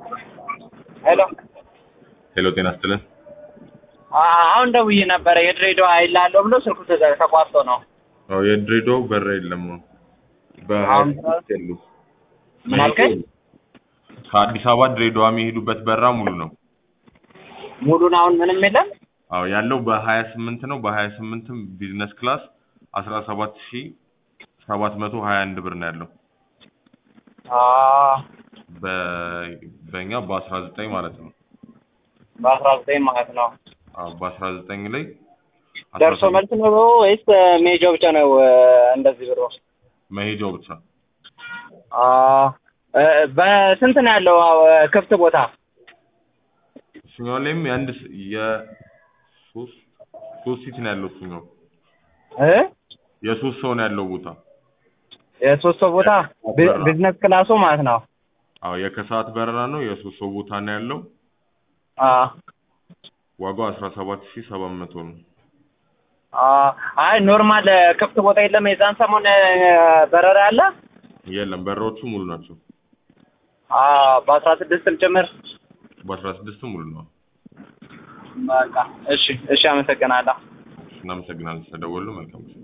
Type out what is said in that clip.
ሄሎ ሄሎ ጤና ይስጥልን። አሁን ደውዬ ነበረ የድሬዳዋ ኃይል አለው ብሎ ስልኩ ተዘ- ተቋርጦ ነው። አዎ የድሬዳው በራ የለም። በሀያ አሁን ስድስት ያሉ ምን አልከኝ? ከአዲስ አበባ ድሬዳዋ የሚሄዱበት በራ ሙሉ ነው። ሙሉን አሁን ምንም የለም። አዎ ያለው በሀያ ስምንት ነው። በሀያ ስምንትም ቢዝነስ ክላስ አስራ ሰባት ሺ ሰባት መቶ ሀያ አንድ ብር ነው ያለው። በ- በእኛ በአስራ ዘጠኝ ማለት ነው። በአስራ ዘጠኝ ማለት ነው። አዎ በአስራ ዘጠኝ ላይ አስራ ደርሶ ሰባት መልስ ነው ወይስ ሜጃው ብቻ ነው እንደዚህ ብሎ? መሄጃው ብቻ አ እ በስንት ነው ያለው አዎ፣ ክፍት ቦታ? እሱኛው ላይም የአንድ ስ- የሶስት ሶስት ሲት ነው ያለው እሱኛው እ የሶስት ሰው ነው ያለው ቦታ። የሶስት ሰው ቦታ ቢ- ቢዝነስ ክላሱ ማለት ነው። አዎ የከሰዓት በረራ ነው። የሶስት ሰው ቦታ ነው ያለው። አ ዋጋው አስራ ሰባት ሺ ሰባት መቶ ነው። አ አይ ኖርማል ክፍት ቦታ የለም። የዛን ሰሞን እ፣ በረራ አለ። የለም በረራዎቹ ሙሉ ናቸው። አ በአስራ ስድስትም ጭምር በአስራ ስድስቱ ሙሉ ነው። በቃ እሺ፣ እሺ፣ አመሰግናለሁ። እናመሰግናለን ስለደወሉ። መልካም ጊዜ